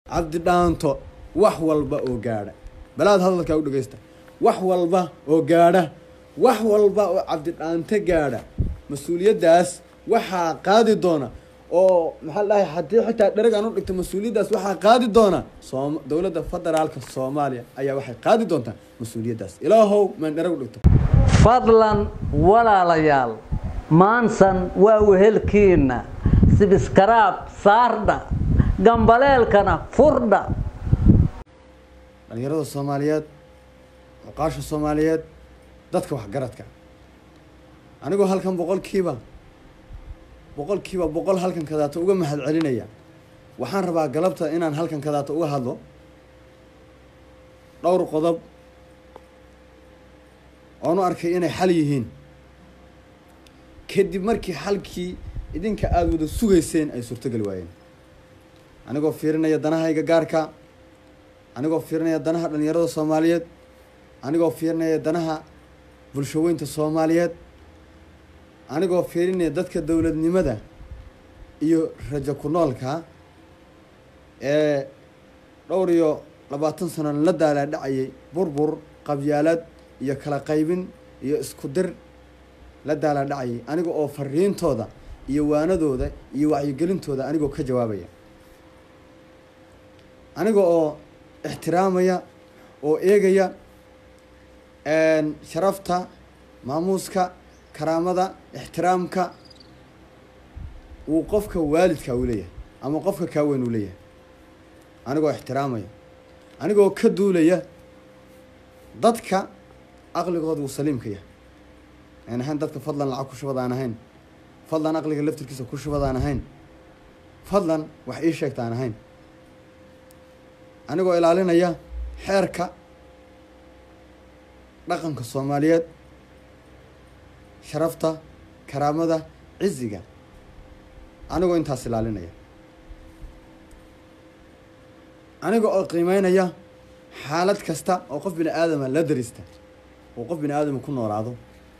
cabdi dhaanto wax walba oo gaadha balaad hadalkaa u dhegeysta wax walba oo gaadha wax walba oo cabdi dhaanto gaadha mas-uuliyaddaas waxaa qaadi doona oo maxaa dhahay haddii xitaa dhereg aan u dhigto mas-uuliyaddaas waxaa qaadi doona soom dowladda federaalka soomaaliya ayaa waxay qaadi doontaa mas-uuliyaddaas ilaahow maan dhereg u dhigto fadlan walaalayaal maansan waa wehelkiinna sibiskaraab saardha gambaleelkana furdha dhalinyarada soomaaliyeed cuqaasha soomaaliyeed dadka waxgaradka anigoo halkan boqolkiiba boqolkiiba boqol halkan kadaato uga mahad celinaya waxaan rabaa galabta inaan halkan kadaato uga hadlo dhowr qodob oon u arkay inay xal yihiin kadib markii xalkii idinka aada wada sugayseen ay suurtogeli waayeen anigoo fiirinaya danahayga gaarka anigoo fiirinaya danaha dhalinyarada soomaaliyeed anigoo fiirinaya danaha bulshaweynta soomaaliyeed anigoo fiirinaya dadka dowladnimada iyo rajo ku noolka ee dhowr iyo labaatan sano la daalaa dhacayay burbur qabyaalad iyo kala qaybin iyo isku dir la daalaa dhacayay aniga oo fariintooda iyo waanadooda iyo wacyigelintooda anigoo ka jawaabaya aniga oo ixtiraamaya oo eegaya sharafta maamuuska karaamada ixtiraamka uu qofka waalidka uu leeyahay ama qofka kaaweyn uu leeyahay anigoo ixtiraamaya anigoo ka duulaya dadka aqligooda uu saliimka yahay aan ahayn dadka fadlan lacag ku shubad aan ahayn fadlan aqliga laftirkiisa ku shubad aan ahayn fadlan wax ii sheegta aan ahayn anigoo ilaalinaya xeerka dhaqanka soomaaliyeed sharafta karaamada ciziga anigoo intaas ilaalinaya aniga oo qiimeynaya xaalad kasta oo qof bini aadama la darista oo qof bini aadama ku noolaado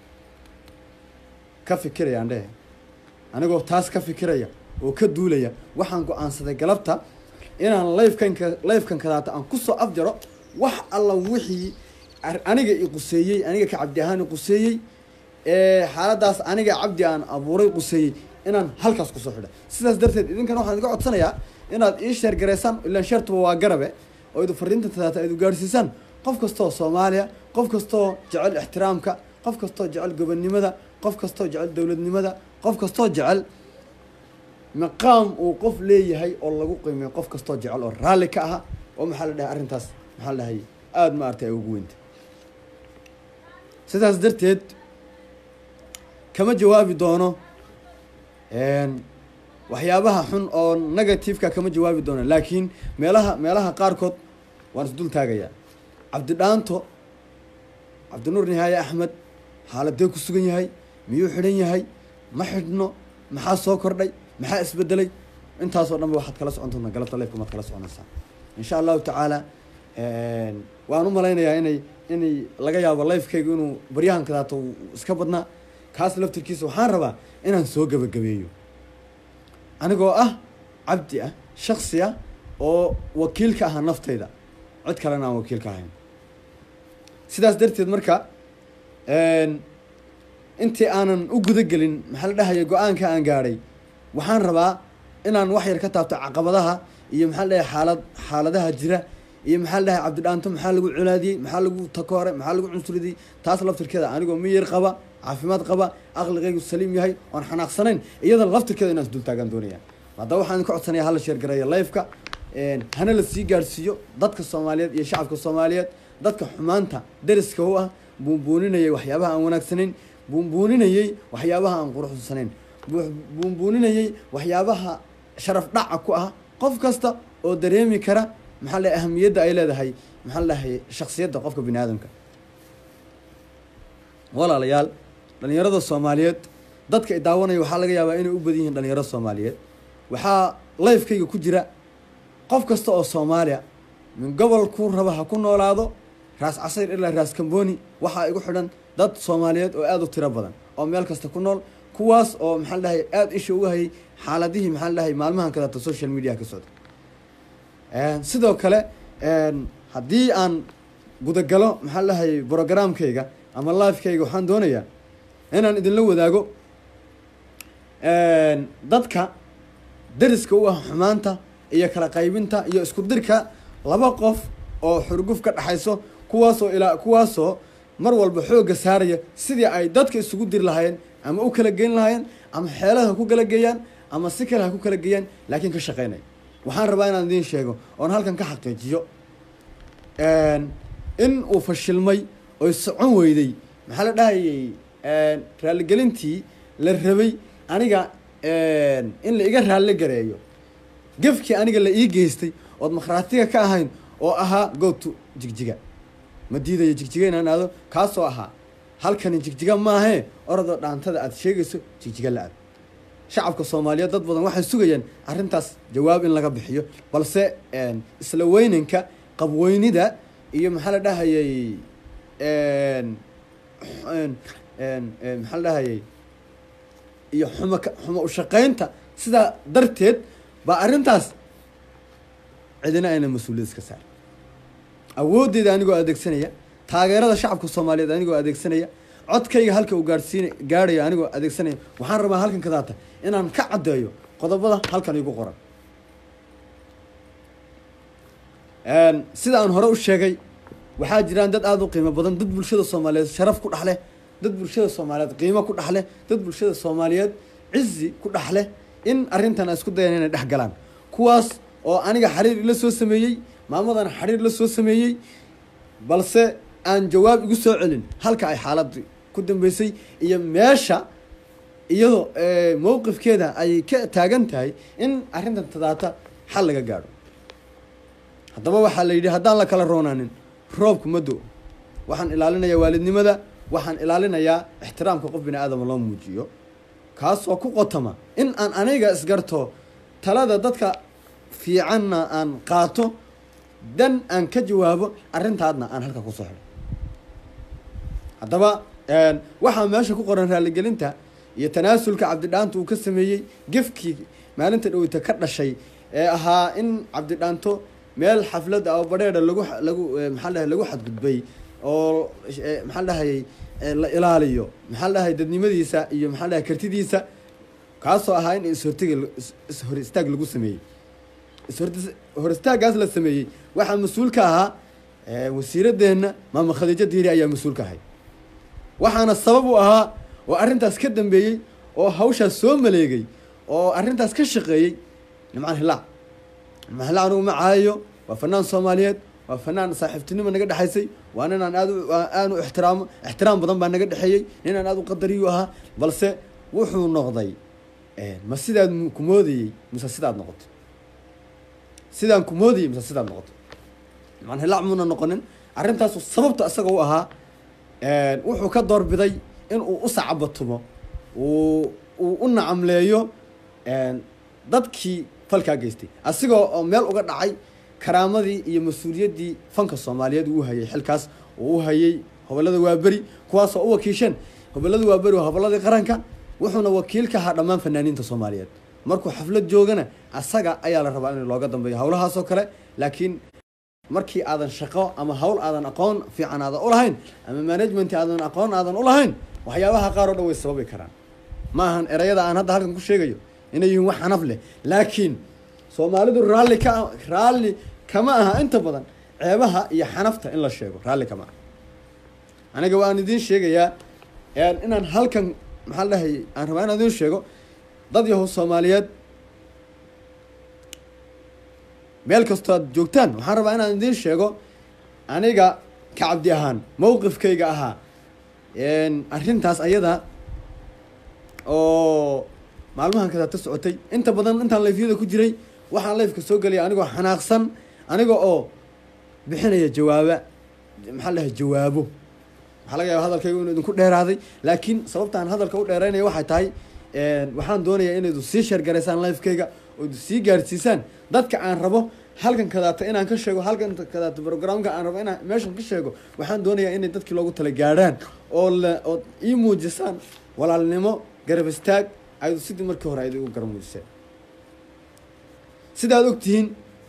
ka fikiraya aan dhehe anigoo taas ka fikiraya oo ka duulaya waxaan go-aansaday galabta inaan lifekanka lifekan kadaata aan kusoo afjaro wax alla wixii aniga i quseeyey aniga ka cabdi ahaan i quseeyey xaaladaas aniga cabdi aan abuuray quseeyey inaan halkaas kusoo xidha sidaas darteed idinkana waxaan idiga codsanayaa inaad ii sheer garaysaan ilaan sheertuba waa garabe oo idu fariinta tadaata idu gaadhsiisaan qof kastoo soomaaliya qof kastoo jecel ixtiraamka qof kastoo jecel gobonnimada qof kastoo jecel dowladnimada qof kastoo jecel maqaam uu qof leeyahay oo lagu qiimeeyo qof kastoo jecel oo raalli ka aha oo maxaa la dhahay arrintaas maxaa la dhahay aada ma artay ay ugu weynta sidaas darteed kama jawaabi doono waxyaabaha xun oo negativeka kama jawaabi doono laakiin meelaha meelaha qaarkood waan isdul taagayaa cabdidhaanto cabdinuur nihaaye axmed xaaladee ku sugan yahay miyuu xidhan yahay ma xidhno maxaa soo kordhay maxaa isbedelay intaasoo dhanba waxaad kala socon doontaa galabta lifeka maad kala soconaysaa insha allahu tacaala waan u malaynayaa inay inay laga yaabo lifekayga inuu baryahan kadaato iska badnaa kaas laftirkiisa waxaan rabaa inaan soo gebagabeeyo anigoo ah cabdi ah shaksi ah oo wakiil ka aha naftayda cid kalena aan wakiil ka ahayn sidaas darteed marka intii aanan u guda gelin maxaa la dhahaya go-aanka aan gaadhay waxaan rabaa inaan wax yar ka taabto caqabadaha iyo maxaa la dhahay xaalad xaaladaha jira iyo maxaa la dhahay cabdidhaanto maxaa lagu colaadiyey maxaa lagu takoore maxaa lagu cunsuridiyey taas laftirkeeda anigoo miyir qaba caafimaad qaba aqligaygu saliim yahay oon xanaaqsanayn iyada laftirkeeda inaan isdul taagaan doonaya haddaba waxaan ka codsanaya hala sheergareeya lifeka hana la sii gaadhsiiyo dadka soomaaliyeed iyo shacabka soomaaliyeed dadka xumaanta deriska u ah buunbuuninayay waxyaabaha aan wanaagsanayn buunbuuninayey waxyaabaha aan quruxsanayn buunbuuninayey waxyaabaha sharaf dhaca ku ah qof kasta oo dareemi kara maxaa la ahamiyadda ay leedahay maxaa lahay shaksiyadda qofka bini aadamka walaalayaal dhalinyarada soomaaliyeed dadka i daawanaya waxaa laga yaabaa inay u badan yihiin dhalinyarada soomaaliyeed waxaa lifekayga ku jira qof kasta oo soomaaliya min gobolku raba ha ku noolaado raas casayr ilaa raas kamboni waxaa igu xidhan dad soomaaliyeed oo aada u tiro badan oo meel kasta ku nool kuwaas oo maxaa la dhahay aada isha uga hayay xaaladihii maxaa la dhahay maalmahan kadaata social media ka socda sidoo kale haddii aan gudagalo maxaa lahayay brogramkayga ama lifekayga waxaan doonayaa inaan idinla wadaago dadka dariska u ah xumaanta iyo kala qaybinta iyo isku dirka laba qof oo xurguf ka dhexayso kuwaasoo ilaa kuwaasoo mar walba xoogga saaraya sidii ay dadka isugu diri lahaayeen ama u kala geyn lahaayeen ama xeelada ha ku kala geeyaan ama si kale ha ku kala geeyaan laakiin ka shaqeynaya waxaan rabaa inaan idiin sheego oon halkan ka xaqiijiyo in uu fashilmay oy socon weyday maxaa la dhahayay raaligelintii la rabay aniga in la iga raalli gareeyo gefkii aniga la ii geystay ood makhraatiga ka ahayn oo ahaa goobtu jigjiga ma diidayo jigjiga inaan aado kaasoo ahaa halkani jigjiga maahee orodoo dhaantada aad sheegayso jigjiga la aad shacabka soomaaliyeed dad badan waxay sugayaan arrintaas jawaab in laga bixiyo balse isla weynanka qabweynida iyo maxaa la dhahayay maxaa la dhahayay iyo xuma xumo ushaqeynta sidaa darteed baa arrintaas cidina ayna mas-uuliyad iska saar awooddeeda anigoo adeegsanaya taageerada shacabka soomaaliyeed anigoo adeegsanaya codkayga halka uu gaadhsiin gaadhayo anigoo adeegsanaya waxaan rabaa halkan kadaata inaan ka caddeeyo qodobada halkan igu qoran sida aan hore u sheegay waxaa jiraan dad aada u qiimo badan dad bulshada soomaaliyeed sharaf ku dhexleh dad bulshada soomaaliyeed qiimo ku dhexleh dad bulshada soomaaliyeed cizi ku dhexleh in arrintan ay isku dayaan inay dhex galaan kuwaas oo aniga xiriir ila soo sameeyey maamadana xiriir la soo sameeyey balse aan jawaab igu soo celin halka ay xaaladii ku dambeysay iyo meesha iyadoo mowqifkeeda ay ka taagan tahay in arrintan tadaata xal laga gaadho haddaba waxaa la yidhi haddaan la kala roonaanin roobku ma do waxaan ilaalinayaa waalidnimada waxaan ilaalinayaa ixtiraamka qof bini aadama loo muujiyo kaasoo ku qotama in aan aniga isgarto talada dadka fiicanna aan qaato dan aan ka jawaabo arrintaadna aan halka kusoo xidho haddaba waxaa meesha ku qoran raaligelinta iyo tanaasulka cabdidhaanto uu ka sameeyey gefkii maalinta dhaweyta ka dhashay ee ahaa in cabdidhaanto meel xaflad ah oo badheedha lagu lagu maxaa dhahay lagu xadgudbay oo maxaa dhahayay la ilaaliyo maxaa dhahay dadnimadiisa iyo maxaa dhahay kartidiisa kaasoo ahaa in ishortega ishor istaag lagu sameeyey ishor istaaggaas la sameeyey waxaa mas-uul ka ahaa wasiiradeenna maama khadiijo diiri ayaa mas-uul ka ahay waxaana sabab u ahaa oo arrintaas ka dambeeyey oo hawshaas soo maleegay oo arrintaas ka shaqeeyey nimcaan hilaac nimcaan hilaac anugu ma caayayo waa fanaan soomaaliyeed waa fanaan saaxiibtinimo naga dhexaysay waa ninaan aad aanu ixtiraamo ixtiraam badan baa naga dhexeeyey ninaan aad u qadariyu ahaa balse wuxuu noqday ma sidaad ku moodayey mise sidaad noqoto sidaan ku moodayey mise sidaad noqoto nimcaan hilaac muuna noqonin arrintaasu sababta isaga u ahaa wuxuu ka doorbiday in uu u sacabatumo uu uu u nacamleeyo dadkii falkaa geystay asigoo oo meel uga dhacay karaamadii iyo mas-uuliyaddii fanka soomaaliyeed uu hayay xilkaas uu u hayay hobolada waaberi kuwaasoo u wakiisheen hobolada waaberi waa hobolladii qaranka wuxuuna wakiil ka ahaa dhammaan fanaaniinta soomaaliyeed markuu xaflad joogana asaga ayaa la rabaa in looga dambeeyo howlahaasoo kale laakiin markii aadan shaqo ama hawl aadan aqoon fiican aadan u lahayn ama management aadan aqoon aadan u lahayn waxyaabaha qaar oo dhan way sababi karaan ma ahan erayada aan hadda halkan ku sheegayo inay yihiin wax xanaf leh laakiin soomaalidu raalli ka raalli kama aha inta badan ceebaha iyo xanafta in la sheego raalli kama aha aniga waan idiin sheegayaa inaan halkan maxaa la dhahayay aan rabaa inaan idiin sheego dad yahow soomaaliyeed meel kastoo aad joogtaan waxaan rabaa inaan idiin sheego aniga ka cabdi ahaan mowqifkayga ahaa arrintaas ayada oo maalmahan kadaata socotay inta badan intaan layfyada ku jiray waxaan layfka soo gelaya anigoo xanaaqsan aniga oo bixinaya jawaaba maxaa lahay jawaabo waxaa laga yaaba hadalkayga inuu idinku dheeraaday laakiin sababtaan hadalka u dheeraynaya waxay tahay waxaan doonayaa inaydu sii sheergaraysaan lifekayga ood sii gaadhsiisaan dadka aan rabo halkan kadaata inaan ka sheego halkan kadaata programka aan rabo inaan meeshan ka sheego waxaan doonayaa inay dadkii loogu tala gaadhaan oo la ood ii muujisaan walaalnimo garab istaag aydu sidii markii hore ayd igu garab muujiseen sidaad ogtihiin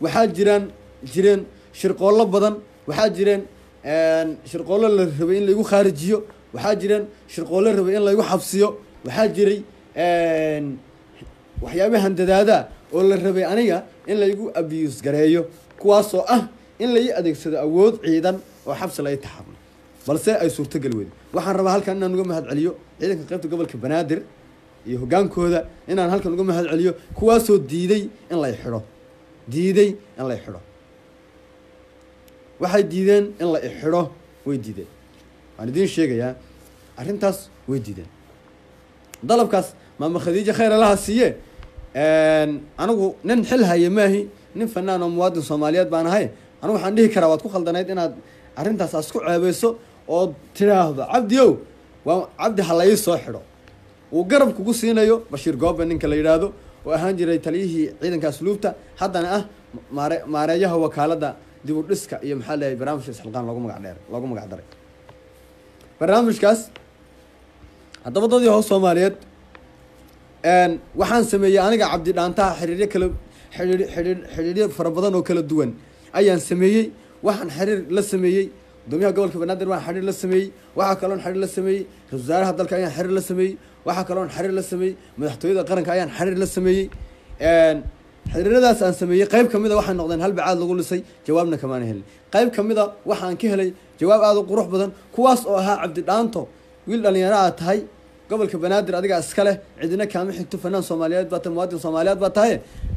waxaa jiraan jireen shirqoollo badan waxaa jireen shirqoollo la rabay in laygu khaarijiyo waxaa jireen shirqoollo rabay in laygu xabsiyo waxaa jiray waxyaabahan dadaada oo la rabay aniga in laygu abuse gareeyo kuwaasoo ah in lai adeegsado awood ciidan oo xabsi lai taxabno balse ay suurtogeli weyda waxaan rabaa halkan inaan uga mahad celiyo ciidanka qaybta gobolka banaadir iyo hoggaankooda inaan halkan uga mahad celiyo kuwaasoo diiday in lay xidho diiday in lay xidho waxay diideen in la ixidho way diideen waan idiin sheegayaa arrintaas way diideen dalabkaas maama khadiijo khayr allaha siiye anigu nin xil haye maahi nin fanaan oo muwaadin soomaaliyeed baan ahay anigu waxaan dhihi karaa waad ku khaldanayd inaad arrintaas aad isku ceebeyso oo tidhaahdo cabdi ow waa cabdi ha lai soo xidho uu garab kugu siinayo bashiir goobe ninka la yidhaahdo oo ahaan jiray taliyihii ciidanka asluubta haddana ah maare maareeyaha wakaaladda dib u dhiska iyo maxaa leeyahay barnaamijka isxilqaan loogu magac dheer loogu magac daray barnaamijkaas haddaba dadii hoos soomaaliyeed waxaan sameeyey aniga cabdi dhaantaha xiriiryo kala xiriir xiriir xiriiryo fara badan oo kala duwan ayaan sameeyey waxaan xiriir la sameeyey gudoomiyaha gobolka banaadir waan xiriir la sameeyey waxaa kaloon xiriir la sameeyey ra-isul wasaaraha dalka ayaan xiriir la sameeyey waxaa kaloon xiriir la sameeyey madaxtooyada qaranka ayaan xiriir la sameeyey xiriiradaas aan sameeyey qayb kamid a waxay noqdeen hal bacaad lagu lisay jawaabna kamaana helin qayb kamid a waxaan ka helay jawaab aada u qurux badan kuwaas oo ahaa cabdi dhaanto wiil dhalinyaro aad tahay gobolka banaadir adigaa iska leh cidina kaama xigto fanaan soomaaliyeed baa tahay muwaadin soomaaliyeed baa tahay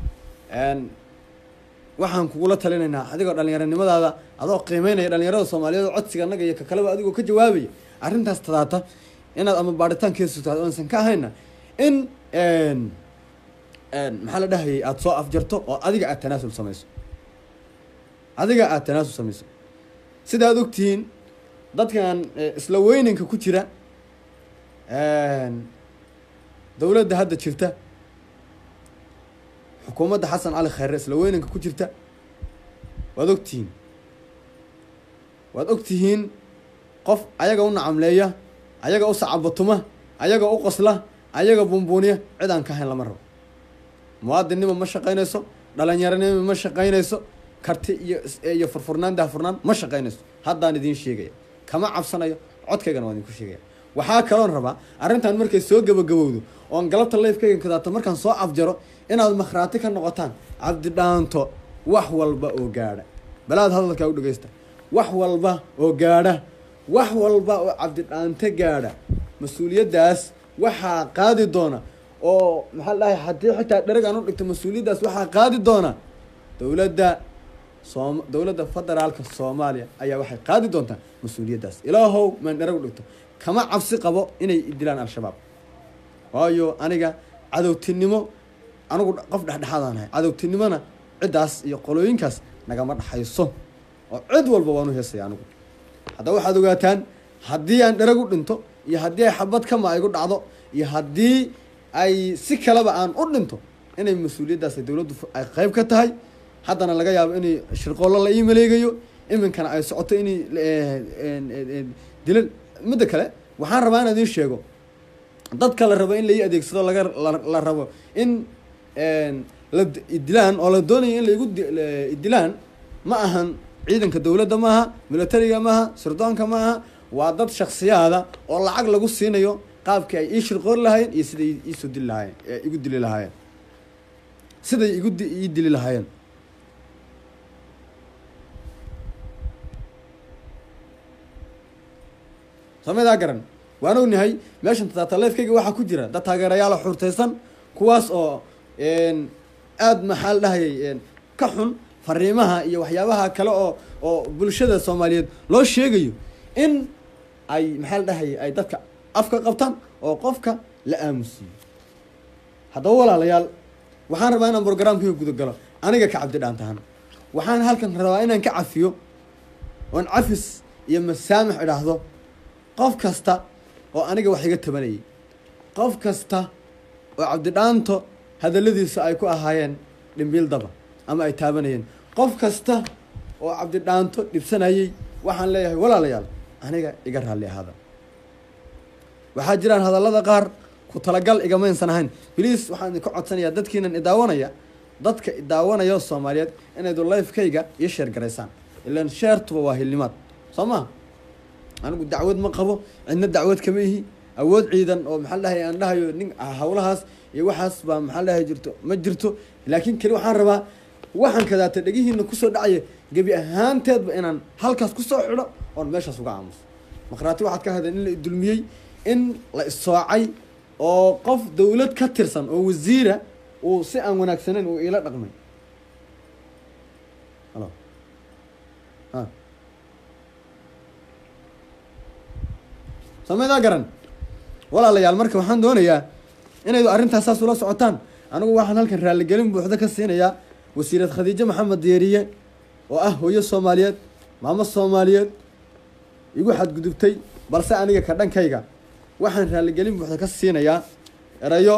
waxaan kugula talinaynaa adigoo dhalinyaronimadaada adoo qiimeynaya dhalinyarada soomaaliyeed oo codsiga annaga iyo kakaleba adigoo ka jawaabaya arrintaas tadaata inaad ama baaritaankeesu tahay oo aysan ka ahayna in maxaa la dhahayay aada soo afjarto oo adiga aad tanaasul samayso adiga aada tanaasul samayso sida aad ogtihiin dadkan isla weyninka ku jira dowladda hadda jirta xukuumadda xasan cali khayre isla weynanka ku jirta waad ogtihiin waad ogtihiin qof ayaga u nacamleeya ayaga u sacabatuma ayaga u qosla ayaga buunbuuniya cid aan ka hayn lama rabo muwaadinnimo ma shaqaynayso dhalinyaronimo ma shaqaynayso karti iyo iyo furfurnaan daahfurnaan ma shaqaynayso haddaan idiin sheegaya kama cabsanayo codkaygana waan idinku sheegaya waxaa kaloon rabaa arrintan markay soo gabagabowdo oon galabta lifekayga kadaato markaan soo afjaro inaad makhraati ka noqotaan cabdidhaanto wax walba oo gaadha balaad hadalkaa u dhegeysta wax walba oo gaadha wax walba oo cabdidhaanto gaadha mas-uuliyaddaas waxaa qaadi doona oo maxaa la dhahay haddii xitaa dhereg aan u dhigto mas-uuliyaddaas waxaa qaadi doona dowladda soom dowladda federaalka soomaaliya ayaa waxay qaadi doontaa mas-uuliyaddaas ilaahow maan dhereg u dhigto kama cabsi qabo inay dilaan al-shabaab waayo aniga cadowtinimo anigu qof dhexdhexaadaan ahay cadowtinimona ciddaas iyo qolooyinkaas nagama dhexayso oo cid walba waan u heesaya anigu haddaba waxaad ogaataan haddii aan dherag u dhinto iyo haddii ay xabad kama igu dhacdo iyo haddii ay si kaleba aan u dhinto inay mas-uuliyaddaas dowladdu ay qeyb ka tahay haddana laga yaabo inay shirqoollo la ii maleegayo iminkana ay socoto inay dilan midda kale waxaan rabaa in idiin sheego dadka la rabo in lai adeegsado laga la rabo in la dilaan oo la doonayo in laigu dilaan ma ahan ciidanka dowladda maaha militariga maaha sirdoonka maaha waa dad shaksiyaada oo lacag lagu siinayo qaabkii ay ii shirqoori lahaayeen iyo siday iisoo dili lahaayeen igu dili lahaayeen siday igu ii dili lahaayeen samadaa garan waan ognahay meeshan tataleefkayga waxaa ku jira dad taageerayaala xurtaysan kuwaas oo aada maxaa la dhahayay ka xun fariimaha iyo waxyaabaha kale oo oo bulshada soomaaliyeed loo sheegayo in ay maxaa la dhahayay ay dadka afka qabtaan oo qofka la aamusiiyo haddaba walaalayaal waxaan rabaa inaan brograamkayga gudagalo aniga ka cabdi dhaantahan waxaan halkan rabaa inaan ka cafiyo oon cafis iyo masaamix idhaahdo qof kasta oo aniga wax iga tabanayay qof kasta oo cabdidhaanto hadalladiisa ay ku ahaayeen dhimbiil daba ama ay taabanayeen qof kasta oo cabdidhaanto dhibsanayay waxaan leeyahay walaalayaal aniga iga raalli ahaada waxaa jiraan hadallada qaar ku talagal igamaysan ahayn bliis waxaan idinka codsanayaa dadkiinan idaawanaya dadka daawanaya soomaaliyeed inaydu lifekayga iyo sheer garaysaan ilan sheertuba waa hilnimaad soo maha anigu dacwad ma qabo cidna dacwad kama ihi awood ciidan oo maxaa dhahay aan dhahayo nin hawlahaas iyo waxaas baa maxaa dhahay jirto ma jirto laakiin keli waxaan rabaa waxaan kadaata dhegihiina kusoo dhacaya gebi ahaanteedba inaan halkaas kusoo xidho oon meeshaas uga aamuso maqhraati waxaad ka hadeen in la idulmiyey in la issoocay oo qof dawlad ka tirsan oo wasiira uu si aan wanaagsaneyn uu iila dhaqmay halo ha samaydaa garan walaalayaal marka waxaan doonayaa inaydu arrintaas saas ula socotaan anigu waxaan halkan raaligelin buuxda ka siinayaa wasiirad khadiijo maxamed deeriye oo ah hooyo soomaaliyeed maamo soomaaliyeed igu xadgudubtay balse aniga ka dhankayga waxaan raaligelin buuxda ka siinayaa erayo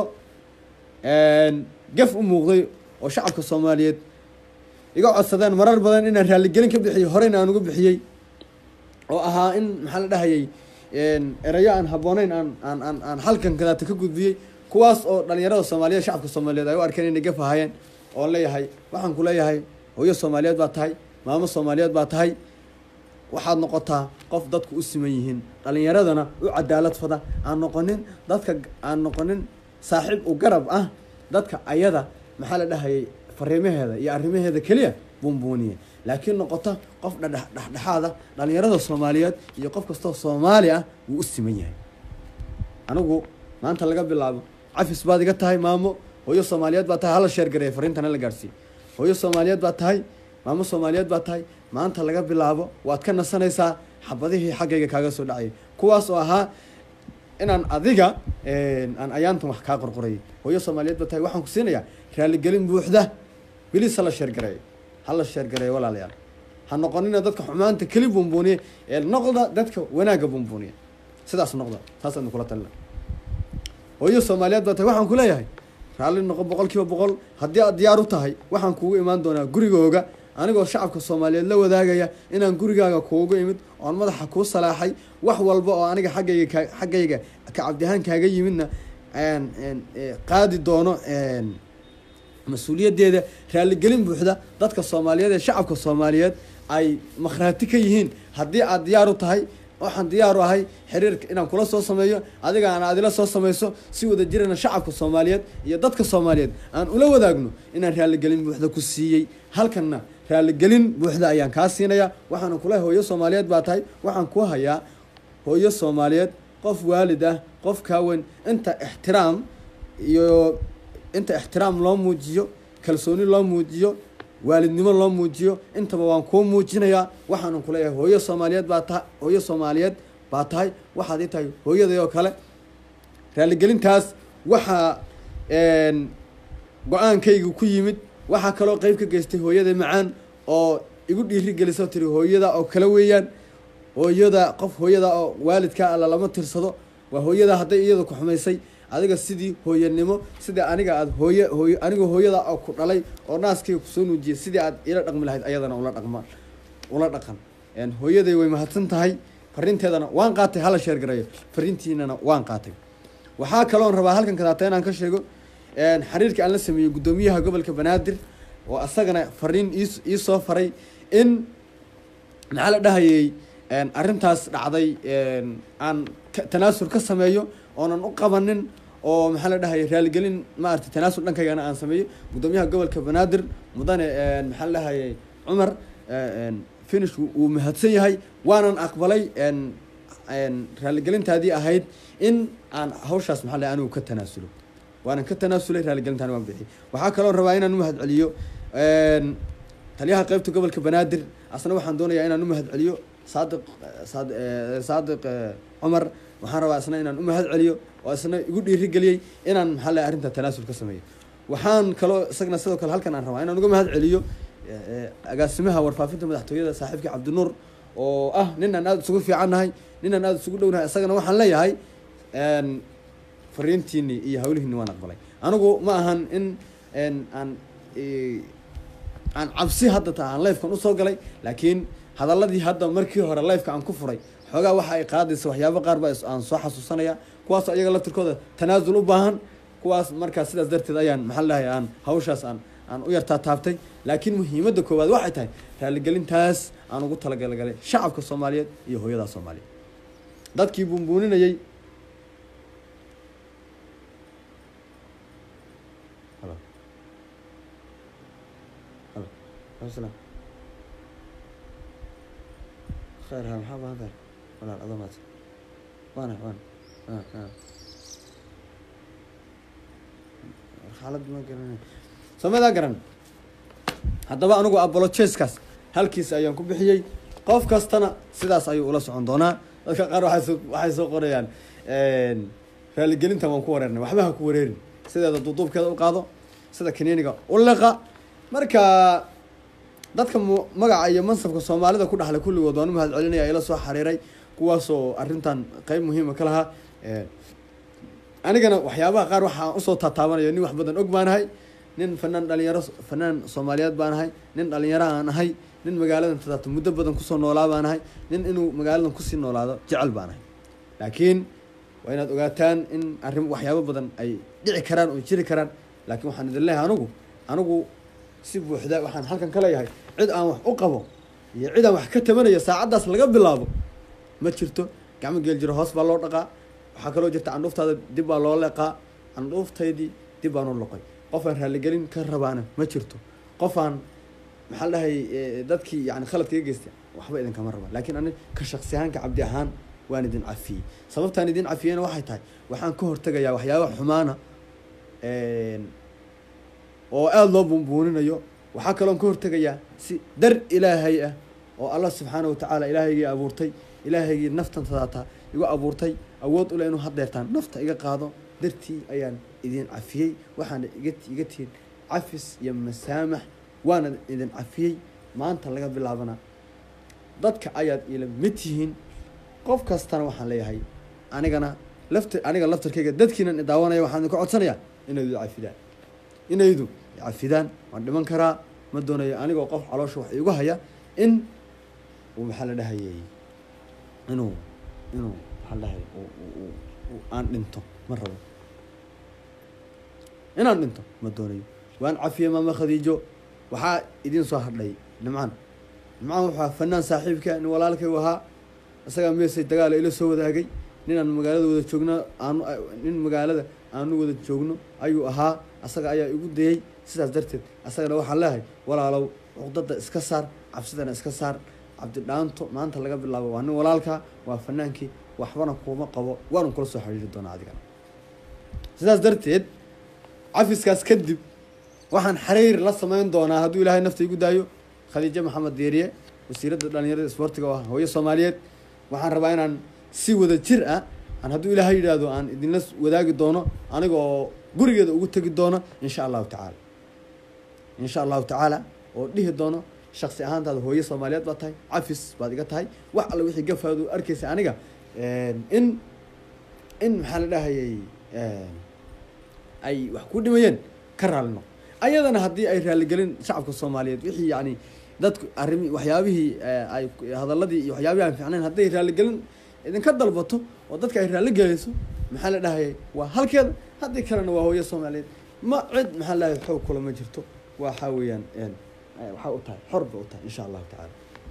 gaf u muuqday oo shacabka soomaaliyeed iga codsadeen marar badan inaan raaligelin ka bixiyey horeyna aan uga bixiyey oo ahaa in maxaa la dhahayay erayo aan habbooneyn aan aan aan aan halkan kadaata ka gudbiyey kuwaas oo dhalinyarada soomaaliyeed shacabka soomaaliyeed ay u arkeen inay gaf ahaayeen oon leeyahay waxaan ku leeyahay hooyo soomaaliyeed baa tahay maamo soomaaliyeed baa tahay waxaad noqotaa qof dadku u siman yihiin dhalinyaradana u cadaalad fada aan noqonin dadka aan noqonin saaxiib u garab ah dadka ayada maxaa la dhahayay fariimaheeda iyo arrimaheeda keliya buunbuuniya laakiin noqota qof dhadhe dhexdhexaada dhalinyarada soomaaliyeed iyo qof kastoo soomaali ah wuu u siman yahay anigu maanta laga bilaabo cafis baad iga tahay maamo hooyo soomaaliyeed baa tahay hala sheergareeya fariintana la gaarsiiye hooyo soomaaliyeed baa tahay maamo soomaaliyeed baa tahay maanta laga bilaabo waad ka nasanaysaa xabadihii xaggayga kaaga soo dhacayay kuwaas oo ahaa inaan adiga aan ayaantan wax kaa qorqorayay hooyo soomaaliyeed baa tahay waxaan ku siinayaa raaligelin buuxda bilis hala sheergareeyo hala sheergareeyo walaalayaal ha noqonina dadka xumaanta keli buunbuuniya ee noqda dadka wanaagga buunbuuniya sidaas noqda saasaan kula talina hooyo soomaaliyeed baa tahay waxaan ku leeyahay raalli noqo boqol kiiba boqol haddii aad diyaar u tahay waxaan kuugu imaan doonaa gurigooga anigoo shacabka soomaaliyeed la wadaagaya inaan gurigaaga kuugu imid oon madaxa kuu salaaxay wax walba oo aniga xaggayga ka xaggayga ka cabdihaan kaaga yimidna qaadi doono mas-uuliyaddeeda raaligelin buuxda dadka soomaaliyeed ee shacabka soomaaliyeed ay makhraati ka yihiin haddii aad diyaar u tahay waxaan diyaar u ahay xiriirka inaan kula soo sameeyo adiga aan adila soo sameyso si wada jirana shacabka soomaaliyeed iyo dadka soomaaliyeed aan ula wadaagno inaan raaligelin buuxda ku siiyey halkanna raaligelin buuxda ayaan kaa siinaya waxaana kula hooyo soomaaliyeed baa tahay waxaan ku hayaa hooyo soomaaliyeed qof waalid ah qof kaaweyn inta ixtiraam iyo inta ixtiraam loo muujiyo kalsooni loo muujiyo waalidnimo loo muujiyo intaba waan kuu muujinayaa waxaanan kuleeyahay hooyo soomaaliyeed baa taha hooyo soomaaliyeed baa tahay waxaad ii tahay hooyaday oo kale raaligelintaas waxaa go-aankayga ku yimid waxaa kaloo qeyb ka geystay hooyada macaan oo igu dhiiri gelisa tiri hooyada oo kale weeyaan hooyada qof hooyada oo waalidka alla lama tirsado waa hooyada hadday iyada ku xumaysay adiga sidii hooyanimo sidii aniga aad hooye hooy anigoo hooyada oo ku dhalay oo naaskayga kusoo nuujiyay sidii aad ila dhaqmi lahayd ayadana ula dhaqma ula dhaqan hooyaday way mahadsan tahay fariinteedana waan qaatay hala sheergareeyo fariintiinana waan qaatay waxaa kaloon rabaa halkan kadaata inaan ka sheego xiriirka aan la sameeyey guddoomiyaha gobolka banaadir oo asagana fariin ii iisoo faray in maxaa la dhahayey arrintaas dhacday aan tanaasul ka sameeyo oonan u qabanin oo maxaa la dhahayay raaligelin maarata tanaasul dhankaygana aan sameeyo guddoomiyaha gobolka banaadir mudane maxaa la dhahayay cumar finish wuu mahadsan yahay waanan aqbalay raaligelintaadii ahayd in aan hawshaas maxaa la anigu ka tanaasulo waanan ka tanaasulay raaligelintaani waan bixiyay waxaa kaloo rabaa inaan u mahad celiyo taliyaha qeybta gobolka banaadir asna waxaan doonayaa inaan u mahad celiyo saadiq saad saadiq cumar waxaan rabaa isna inaan u mahad celiyo oo isna igu dhiiri geliyey inaan maxaa la arrinta tanaasul ka sameeyo waxaan kaloo isagna sidoo kale halkan aan rabaa inaan uga mahad celiyo agaasimaha warfaafinta madaxtooyada saaxiibkii cabdinuur oo ah ninaan aada isugu fiicannahay ninaan aada isugu dhownahay isagana waxaan leeyahay fariintiini iyo hawlihiini waan aqbalay anigu ma ahan in aan aan cabsi hadda ta aan lifekan usoo galay laakiin hadaladii hadda markii hore lifeka aan ku furay xoogaa waxa ay qaadaysa waxyaabo qaar ba aan soo xasuusanaya kuwaasoo iyaga laftirkooda tanaasul u baahan kuwaas markaas sidaas darteed ayaan maxaa lahay aan hawshaas aan aan u yartaa taabtay laakiin muhiimadda koowaad waxay tahay raaligelintaas aan ugu talagalgalay shacabka soomaaliyeed iyo hooyadaa soomaaliyeed dadkii buunbuuninayey khayr ha maxaa baahan tahay walaal adoo maadsan waana waana xaalad ma garanay somadaa garan haddaba anigu abolocheskaas halkiis ayaan ku bixiyey qof kastana sidaas ayuu ula socon doonaa dadka qaar waxay soo waxay soo qorayaan raaligelintan waan ku wareernay waxba ha ku wareerin sideeda duuduubkeeda u qaado sida kaniiniga u liqa marka dadka mu magaca iyo mansabka soomaalida ku dhaxlay kulligood waan u mahad celinaya ila soo xariiray kuwaasoo arrintan qeyb muhiima ka lahaa anigana waxyaabaha qaar waxaan usoo taataabanayo nin wax badan og baanahay nin fanaan dhalinyaro fanaan soomaaliyeed baan ahay nin dhalinyaro aan ahay nin magaaladan tadaata muddo badan kusoo noolaa baan ahay nin inuu magaaladan kusii noolaado jecel baan ahay laakiin waa inaad ogaataan in arrin waxyaabo badan ay dhici karaan oo jiri karaan laakiin waxaan idin leeyahay anigu anigu si buuxda waxaan halkan ka leeyahay cid aan wax u qabo iyo cid aan wax ka tabanayo saacaddaas laga bilaabo ma jirto gacmo geel jiro hoos baa loo dhaqaa waxaa kaloo jirta candhuuftaada dib baa loo leeqaa candhuuftaydii dib baan u loqay qof aan raaligelin ka rabaana ma jirto qof aan maxaa dhahay dadkii yani khaladka iga geystay waxba idinkama raba laakiin ani ka shaksi ahaanka cabdi ahaan waan idin cafiyey sababtaan idin cafiyeyna waxay tahay waxaan ka hortegayaa waxyaaba xumaana oo aada loo buunbuuninayo waxaa kaloon ka hortegayaa si dar ilaahay ah oo allah subxaana watacaala ilaahaygii abuurtay ilaahaygii naftan tadaata igu abuurtay awood ule inuu hadeertaan nafta iga qaado dartii ayaan idin cafiyey waxaana iga iga tihin cafis iyo masaamax waana idin cafiyey maanta laga bilaabana dadka ayaad ila mid tihiin qof kastana waxaan leeyahay anigana lafta aniga laftarkayga dadkiinan idaawanaya waxaan idinka codsanayaa inaydu cafidaan inaydu cafidaan waan dhiman karaa ma doonayo anigoo qof caloosha wax iigu haya in uu maxaa la dhahayay inuu inuu maxaa la dhahay aan dhinto ma rabo inaan dhinto ma doonayo waan cafiyey maama khadiijo waxaa idin soo hadhay nimcaan nimcaan wuxuu ahaa fanaan saaxiibka nin walaalkay u ahaa isagaa meesay dagaala ila soo wadaagay ninaan magaalada wada joogno aanu nin magaalada aanu wada joogno ayuu ahaa asaga ayaa igu dayey sidaas darteed asagana waxaan leehay walaalow cuqdada iska saar cabsidana iska saar cabdidhaanto maanta laga bilaabo waa nin walaalka waa fanaankii waxbana kuuma qabo waanu kula soo xiriiri doonaa adigana sidaas darteed cafiskaas kadib waxaan xiriir la sameyn doonaa hadduu ilaahay nafta igu daayo khadiijo maxamed deeriye wasiiradda dhalinyarada isboortiga oo ah hooyo soomaaliyeed waxaan rabaa inaan si wada jir ah aan hadduu ilaahay yidhaahdo aan idinla wadaagi doono aniga oo gurigeeda ugu tegi doono insha allahu tacaala insha allahu tacaala oo dhihi doono shaksi ahaantaada hooyo soomaaliyeed baad tahay cafis baad iga tahay wax alla wixii gafaadu arkaysa aniga in in maxaa la dhahayay ay wax ku dhimayeen ka raalino ayadana haddii ay raaligelin shacabka soomaaliyeed wixii yani dadku arimi waxyaabihii ay hadaladii iyo waxyaabihii aan fiicnayn hadday raaligelin idinka dalbato oo dadka ay raalli gelayso maxaa la dhahayay waa halkeeda haddii kalena waa hooyo soomaaliyeed ma cid maxaa la dhahay xoog kula ma jirto waxaa weeyaan waxaa u tahay xor ba u tahay insha allahu tacaala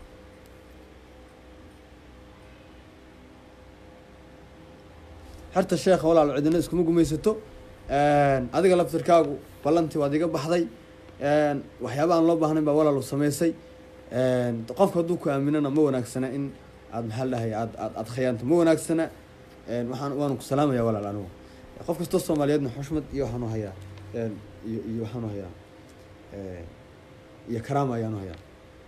xerta sheekha walaal cidina iskuma gumaysato adiga laftirkaagu ballantii waad iga baxday waxyaaba aan loo baahnayn baa walaal samaysay qofka hadduu ku aaminana ma wanaagsana in aad maxaa la dhahay aad aad aad khayaanto ma wanaagsana waxaan waanu ku salaamaya walaal anigu qof kastoo soomaaliyeedna xushmad iyo waxaanu hayaa iyo iyo waxaanu hayaa iyo karaama ayaanu hayaa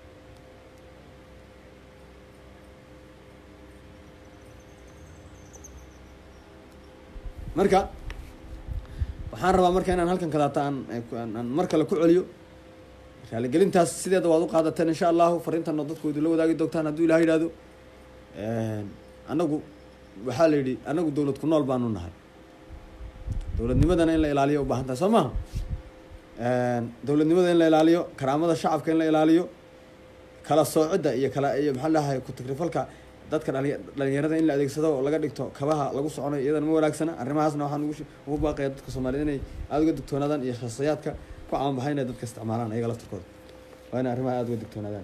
marka waxaan rabaa marka inaan halkan kadaata aan aan mar kale ku celiyo raaligelintaas sideeda waad u qaadateen insha allahu fariintanoo dadkoodu la wadaagi doogtaan hadduu ilaha yidhahdo anagu waxaa la yidhi anagu dowlad ku nool baanu nahay dowladnimadana in la ilaaliyo ubaahan tahay soo maha dowladnimada in la ilaaliyo karaamada shacabka in la ilaaliyo kala soocidda iyo kala iyo maxaa dhahay ku-tagrifalka dadka dhali dhalinyarada in la adeegsado oo laga dhigto kabaha lagu soconayo iyadana ma wanaagsana arrimahaasna waxaan ugu ugu baaqaya dadka soomaaliyed inay aada uga digtoonaadaan iyo shakhsiyaadka ku caanbaxay inay dadka isticmaalaan ayaga laftirkooda waa inay arrimaha aada uga digtoonaadaan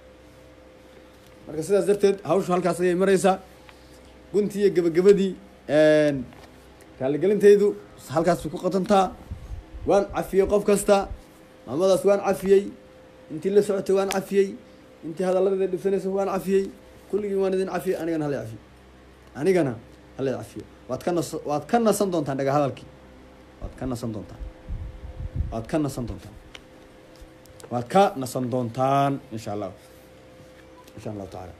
marka sidaas darteed hawshu halkaas ayay mareysaa guntii iyo gebagabadii raaligelintaydu halkaas bay ku qatantaa waan cafiyey qof kasta maamadaas waan cafiyey intii la socotay waan cafiyey intii hadalladeeda dhibsanaysa waan cafiyey kulligii waan idin cafiyey anigana hala cafiyo anigana hala cafiyo waad ka nas waad ka nasan doontaan dhaga hadalkii waad ka nasan doontaan waad ka nasan doontaan waad ka nasan doontaan insha allah insha allahu tacaala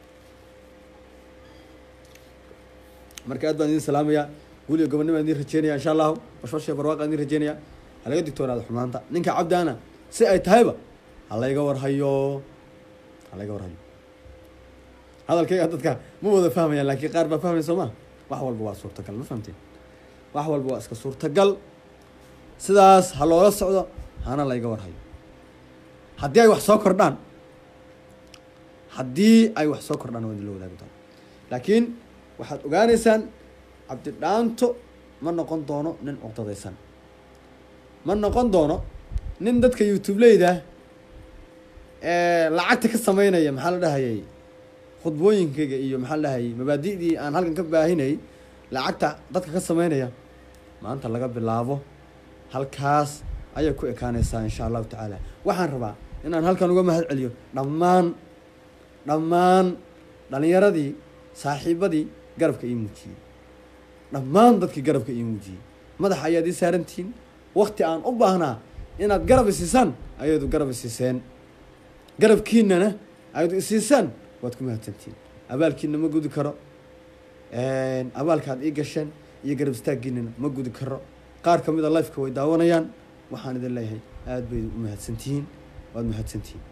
marka aad baan idin salaamaya guuliyo gobonnimo aan idin rajeynaya insha allahu bashbashiya barwaaqa idin rajeynaya halaga digtoonaada xumaanta ninka cabdaana si ay tahayba halayga warhayo halayga warhayo hadalkayga dadka ma wada fahmayaan laakiin qaar baa fahmaya soo ma wax walba waa suurtagal ma fahamteen wax walba waa iska suurtagal sidaas ha loola socdo hana layga warhayo haddii ay wax soo kordhaan haddii ay wax soo kordhaan waa idin la wadaagi doona laakiin waxaad ogaaneysaan cabdidhaanto ma noqon doono nin cuqdadaysan ma noqon doono nin dadka youtubeleyda lacagta ka sameynaya maxaa la dhahayay khudbooyinkayga iyo maxaa la dhahayay mabaadi'dii aan halkan ka baahinayay lacagta dadka ka sameynaya maanta laga bilaabo halkaas ayay ku ekaaneysaa insha allahu tacaala waxaan rabaa inaan halkan uga mahad celiyo dhammaan dhammaan dhalinyaradii saaxiibadii garabka ii muujiyey dhammaan dadkii garabka ii muujiyey madaxa ayaad ii saarantihiin wakti aan u baahnaa inaad garab isiisaan ayadu garab isiiseen garabkiinana ayadu isiisaan waad ku mahadsantihiin abaalkiina ma gudi karo abaalkaad ii gasheen iyo garab istaaggiinana ma gudi karo qaar kamid a lifeka way daawanayaan waxaan idin leeyahay aada bay u mahadsantihiin waad mahadsantihiin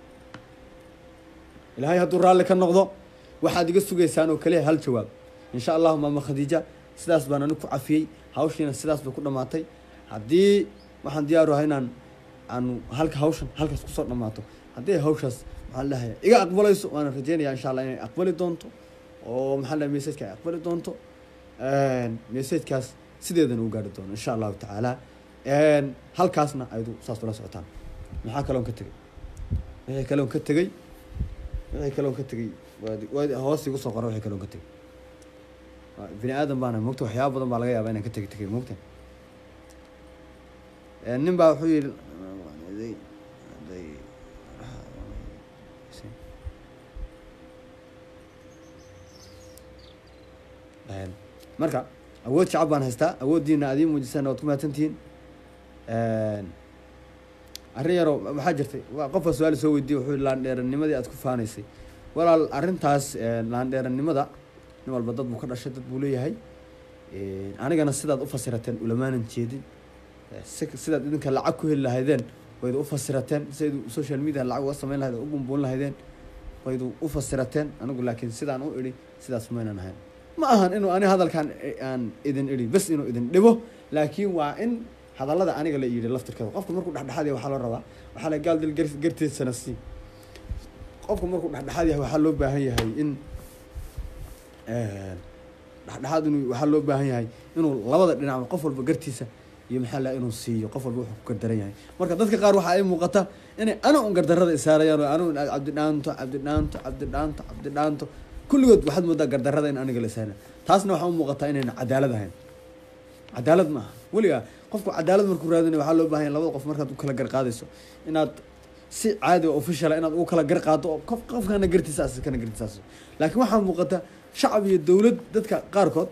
ilaahay hadduu raalli ka noqdo waxaad iga sugaysaan oo kaliya hal jawaab insha allahu maama khadiija sidaas baan ani ku cafiyey hawshiina sidaas bay ku dhamaatay haddii waxaan diyaaru ahay inaan aanu halka hawshan halkaas kusoo dhamaato haddii ay hawshaas maxaa la dhahaya iga aqbalayso waana rajeynaya insha allah inay aqbali doonto oo maxaa la messajka ay aqbali doonto messajkaas sideedana u gaari doono insha allahu tacaala halkaasna aydu saas ula socotaan maxaa kaloon ka tegay wixii kaloon ka tegay wixii kaloon ka tegay waad waad hoos igu soo qora wixii kaloon ka tegay bini aadan baana mogta waxyaaba badan baa laga yaabaa inaan ka tegi tegay mogta nin baa wuxuu yihi marka awood shacab baan haystaa awooddiina aad ii muujisaan waad ku mahadsantihiin arrin yaroo waxaa jirtay waa qofka su-aal soo weydiye wuxuu yihi laandheeranimadii aad ku faanaysay walaal arrintaas laandheeranimada nin walba dad buu ka dhashay dad buu leeyahay anigana sidaad u fasirateen ulamaanan jeedin sidaad idinka lacag ku heli lahaydeen waydu u fasirateen siaydu social media lacag uga sameyn lahayd u bumbuun lahaydeen waydu u fasirateen anigu laakiin sidaan u idhi sidaas maynan ahayn ma ahan inuu ani hadalkan aan idin idhi bes inuu idin dhibo laakiin waa in hadallada aniga la yidhi laftirkeeda qofka markuu dhexdhexaad yahay waxaa loo rabaa waxaa la gaal dil garteedsana si qofka markuu dhexdhexaad yahay waxaa loo baahan yahay in dhexdhexaad inuu waxaa loo baahan yahay inuu labada dhinacba qof walba gartiisa iyo maxaa la inuu siiyo qof walba wuxuu ku gardaran yahay marka dadka qaar waxaa ay muuqata inay ana un gardarada isaarayaan oo anu cabdidhaanto cabdidhaanto cabdidhaanto cabdidhaanto kulligood waxaad moodaa gardarada in aniga la isaaraya taasna waxaa u muuqataa inayna cadaalad ahayn cadaalad ma aha weligaa qofku cadaalad markuu raadinay waxaa loo baahan yahay labada qof markaad u kala garqaadayso inaad si caadi oo officiala inaad ugu kala garqaado oo qof qofkana gartiisaas kana gartiisaas laakiin waxaa muuqata shacab iyo dowlad dadka qaarkood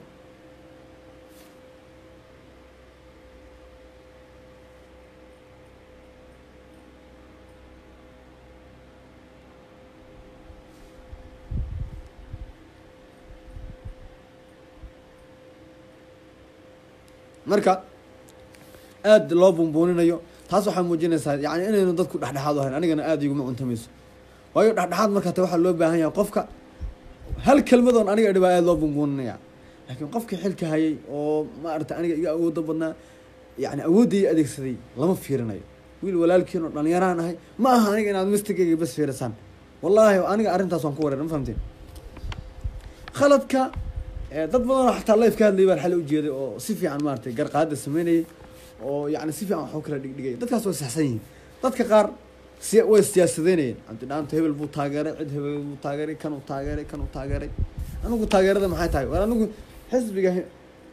marka aada loo bumbuuninayo taas waxaa muujinaysaa yani inaynu dadku dhexdhexaad ahayn anigana aada iguma cuntamayso waayo dhexdhexaad markaa te waxaa loo baahan yahay qofka hal kelmadoon aniga idhi baa aada loo bumbuuninaya laakiin qofkii xilka hayay oo maarata aniga iga awooda badnaa yani awoodday adeegsaday lama fiirinayo wiil walaalkiin oo dhalinyaraan ahay ma aha aniga inaad mistigayga bas fiirisaan wallaahi aniga arrintaas waan ku wareer ma fahamteen khaladka dad badanoo xataa life ka hadlayay baan xali ujeeday oo si fiican maaratay garqaada sameynayay oo yani si fiican wax u kala dhigdhigaya dadkaas way saxsan yihiin dadka qaar si way siyaasadeynayeen cabdidhaanto hebel buu taageeray cid hebel buu taageeray kan uu taageeray kan uu taageeray anigu taageerada maxay tahay war anigu xisbiga he-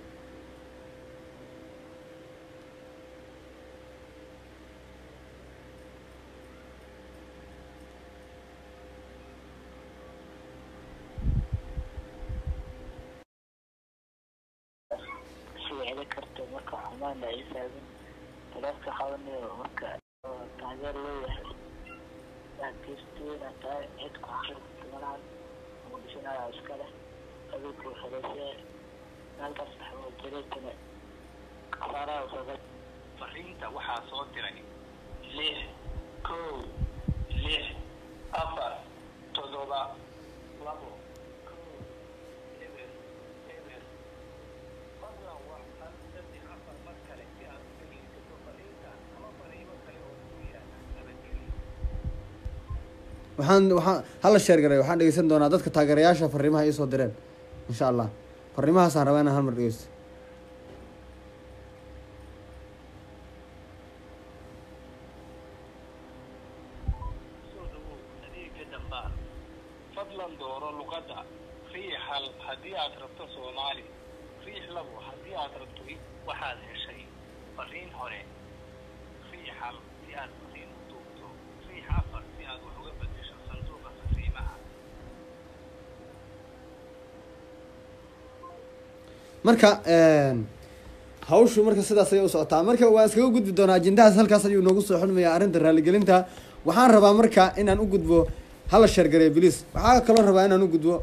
sicili karto marka xumaana ay taagan dadka qabanayo marka oo taageer leeyahay laakiinsteena tahay cid ku xaqilkumanaan muqdishonada iska leh adinku xoreyse halkaas maxamed jareetana khasaaraha usaga fariinta waxaa soo diray lix kow lix afar toddoba labo kow eber eber fadlan wax hal saddex afar mar kale si aad u dhegeysato fariinta ama fariimo kale oo ku yaala nabadgelyo waxaan waxaan hala sheer garay waxaan dhegeysan doonaa dadka taageerayaasha fariimaha ay soo direen insha allah fariimahaasaan rabaa inaan hal mar dhegeysto soo dhawow adeega dambaan fadlan dooro luqadda riix hal haddii aad rabto soomaali riix labo haddii aad rabto waxaad heshay fariin hore riix hal si aad fariin u duubto riix afar si aad wax uga bedesho sanduuqa fariimaha marka hawshu marka sidaas ayay u socotaa marka waan iskaga gudbi doonaa ajendahaas halkaas ayuu noogu soo xulmayaa arrinta raaligelinta waxaan rabaa marka inaan u gudbo hala sheergareeyo bliis waxaa kaloo rabaa inaan u gudbo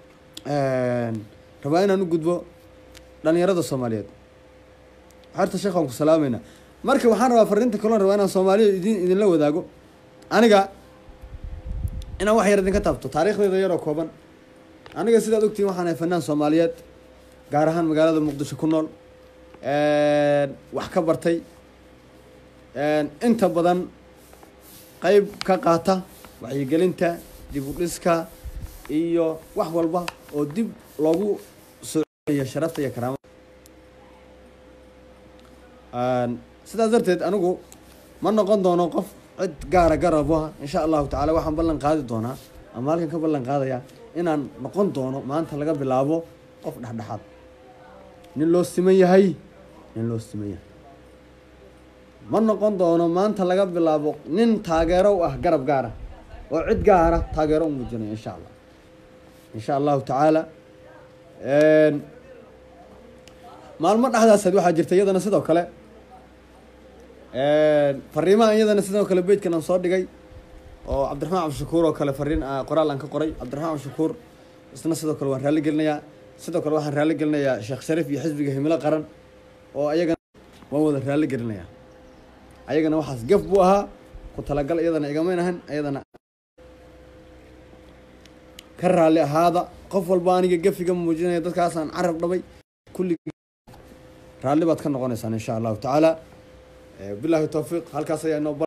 rabaa inaan u gudbo dhalinyarada soomaaliyeed xerta sheekhaan ku salaamayna marka waxaan rabaa fariinta kaloo rabaa inaan soomaaliya idin idinla wadaago aniga inaan wax yar idinka taabto taariikhdeeda yaroo kooban aniga sidaad ogtihin waxaan ahay fanaan soomaaliyeed gaar ahaan magaalada muqdisho ku nool wax ka bartay inta badan qeyb ka qaata wacyigelinta dib u dhiska iyo wax walba oo dib loogu soo celiyo sharafta iyo karaamada sidaas darteed anigu ma noqon doono qof cid gaara garab ah insha allahu tacaala waxaan ballan qaadi doonaa ama halkan ka ballan qaadayaa inaan noqon doono maanta laga bilaabo qof dhexdhexaad nin loo siman yahay nin loo siman yahay ma noqon doono maanta laga bilaabo nin taageero u ah garab gaara oo cid gaara taageero u muujinayo insha allah insha allahu tacaala maalmo dhexdaaseed waxaa jirta iyadana sidoo kale fariimaha iyadana sidoo kale bejkan aan soo dhigay oo cabdiraxmaan cabdishakuur oo kale fariin qoraal aan ka qoray cabdiraxmaan cabdishakuur isna sidoo kale waan raalli gelinayaa sidoo kale waxaan raalli gelinayaa sheekh shariif iyo xisbiga himilo qaran oo ayagana waan wada raalli gelinayaa ayagana waxaas gef buu ahaa ku talagal iyadana igamayn ahan iyadana ka raalli ahaada qof walba aniga gefiga muujinaya dadkaasaan carab dhabay kulli raalli baad ka noqonaysaan insha allahu tacaala bilahi towfiiq halkaas ayaa inoo